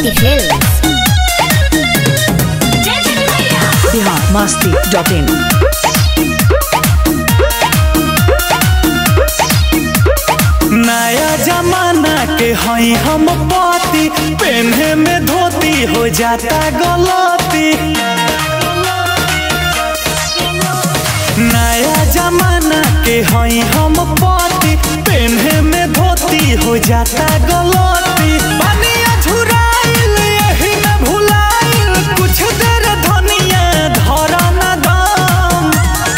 City Hills. Bihar Masti dot in नया जमाना के हई हम पाती पेन्हे में धोती हो जाता गलती नया जमाना के हई हम पाती पेन्हे में धोती हो जाता गलती बनिया झुराइल यही में भुलाइल कुछ देर धनिया धरा न दम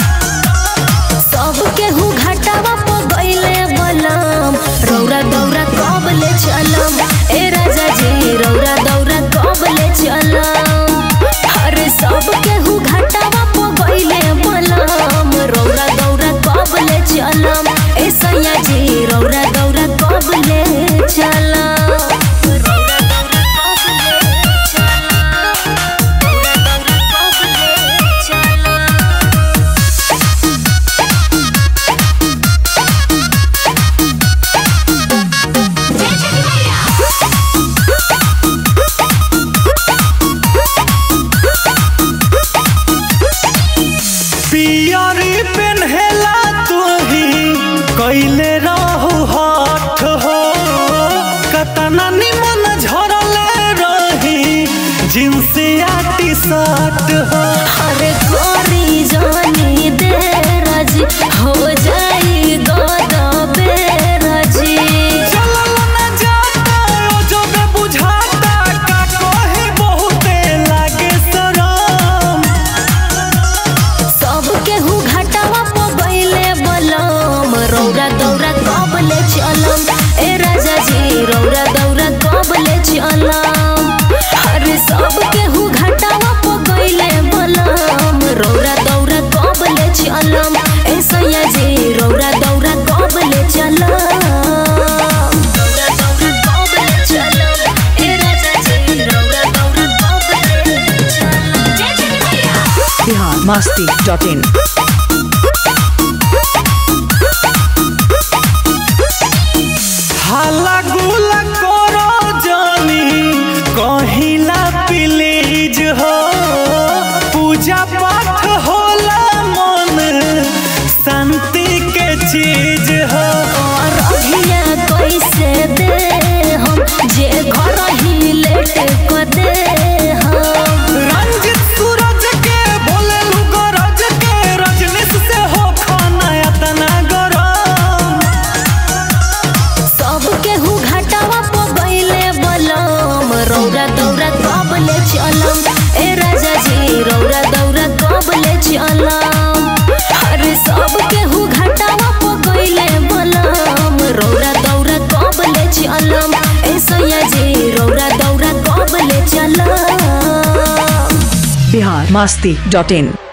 सब केहू घाटावा प गइले बलम रौरा दौरा कब ले चलम ए राजा जी रौरा दौरा कब ले चलम अरे सब केहू घाटावा प गइले बलम रौरा दौरा कब ले चलम ए सैया जी रौरा दौरा कब ले चलम रौरा दौरा कब ले चलम रौरा दौरा कब ले चलम पियरी पेन्हेला तुही कैले रहू हठ हो कतना निमन झरले रही जिन्सिया टी शर्ट हो अरे गोरी जानी दे राजी हो जाई गोद बेराजी चलल न जाता ओ जब बुझाता का कहे बहुते लागे शरम सब केहू घाटावा प गइले बलम रौरा दौरा कब ले चलम ए राजा जी रौरा दौरा कब ले चलम अरे सब केहू घाटावा प गइले बलम रौरा दौरा कब ले चलम ए सैया जी रौरा दौरा कब ले चलम रौरा दौरा कब ले चलम ए राजा जी रौरा दौरा कब ले चलम जय जय मैया बिहार मस्ती डॉट इन हाला गुला करो जानी कहिला प्लीज हो पूजा पाठ होला मन शांति के चीज हो और अभिया कैसे दे हम जे घर ही लेट को दे हम रंजित सूरज के बोले लू गरज के रजनीश से हो खाना तना गरम सब केहू घाटावा प गइले बलम रौरा दौरा कब ले चलम ए राजा जी रौरा दौरा कब ले चलम अरे सब केहू घाटावा प गइले बलम रौरा दौरा कब ले चलम ए सैया जी रौरा दौरा कब ले चलम बिहार मस्ती डॉट इन